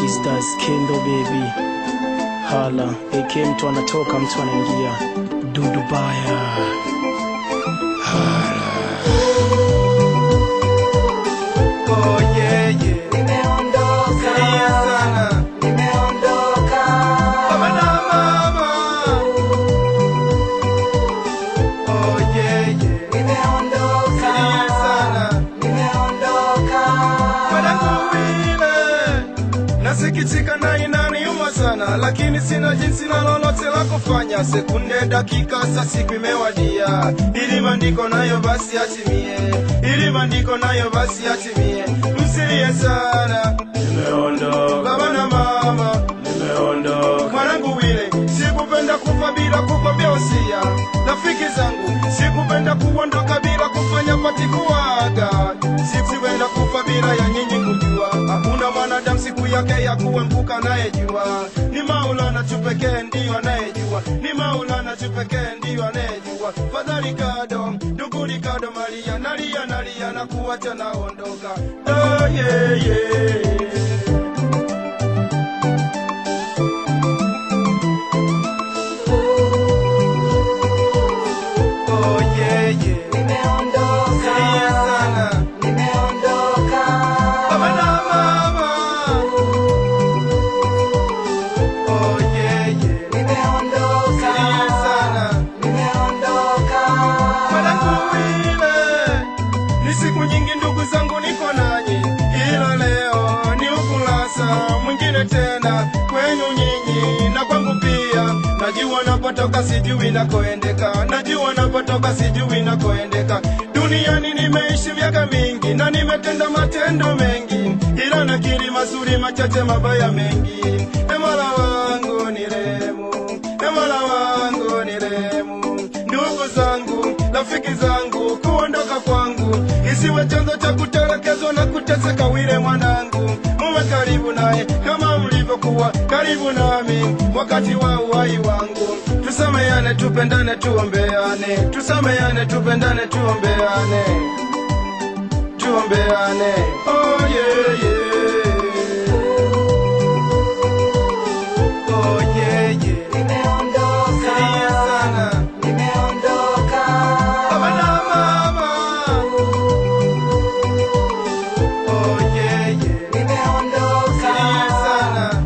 Easters Kendo baby hala AK mtu anatoka mtu anaingia dudu baya Oh, yeah, yeah. Sikia sana. Baba na mama. Oh, yeah, yeah. Sikia sana. Mwanangu wile. Nasikitika na inaniuma sana, lakini sina jinsi na lolote la kufanya. Sekunde, dakika, saa siku imewadia, ili maandiko nayo basi atimie, ili maandiko nayo basi atimie. Msilie sana, nimeondoka baba na mama, nimeondoka mwanangu wile. Sikupenda kufa bila kukwambia usia, rafiki zangu, sikupenda kuondoka bila kufanya pati kuaga, sikupenda kufa bila ya nyinyi kujua. Hakuna mwanadamu siku yake ya kuembuka anayejua, ni Maulana tu pekee ndiyo anayejua, ni Maulana tu pekee ndiyo anayejua. Fadhali kado, ndugu Ricardo Maria, nalia nalia na kuacha naondoka. Oh, yeah, yeah. Oh, yeah, yeah. Sikia sana. Baba na mama. Oh, yeah, yeah. Sikia sana. Mwanangu wile. Ni siku nyingi ndugu zangu niko nanyi, ila leo ni ukurasa mwingine tena kwenu nyinyi na kwangu pia. Najua napotoka sijui nakoendeka, najua napotoka sijui nakoendeka. Duniani nimeishi miaka mingi na nimetenda matendo mengi, ila nakiri mazuri machache, mabaya mengi. E Mola wangu ni rehemu, e Mola wangu ni rehemu. Ndugu zangu, rafiki zangu, kuondoka kwangu isiwe chanzo cha kutelekezwa na kuteseka. Wile mwanangu, muwe karibu naye kama mlivyokuwa karibu nami wakati wa uhai wangu. Tusameane, tupendane, tuombeane, tusameane, tupendane, tuombeane, tuombeane. Oh, yeah, yeah. Oh, yeah, yeah. Sikia sana. Baba na mama. Oh, yeah, yeah. Sikia sana.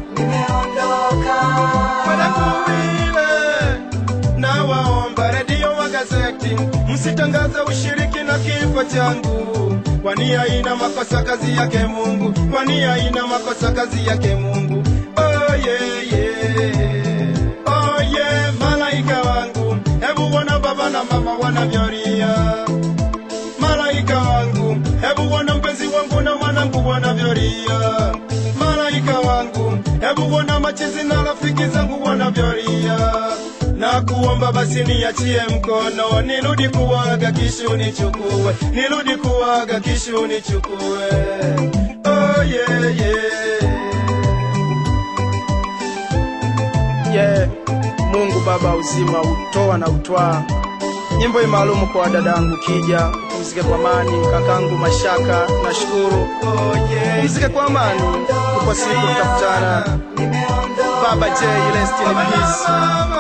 Mwanangu wile, nawaomba redio wa gazeti msitangaze ushiriki na kifo changu, kwani haina makosa kazi yake Mungu, kwani haina makosa kazi yake Mungu. Oh, yeah, yeah. Oh, yeah, malaika wangu, hebu wana baba na mama wanavyolia malaika wangu, hebu wana mpenzi wangu na mwanangu wanavyolia. Malaika wangu, hebu wana machizi na rafiki zangu wanavyolia. Na kuomba basi niachie mkono, nirudi kuwaga kisha unichukue, nirudi kuwaga kisha unichukue. Oh, yeah, yeah. yeah. Mungu Baba uzima utoa na utwaa. Nyimbo hii maalumu kwa dadangu Kija, pumzike kwa amani. Kakangu Mashaka, nashukuru. Oh, yeah. Pumzike kwa amani, tupo siku tutakutana. Baba J, rest in peace.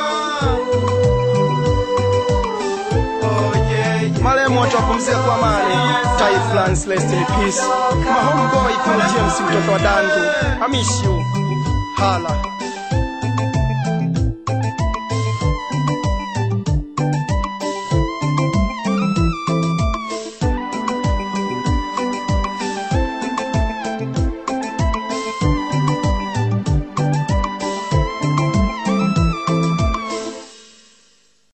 Marehemu wote wapumzike kwa amani. Tai Flans, rest in peace. My homeboy Paul James mtoto wa dangu. I miss you. Hala.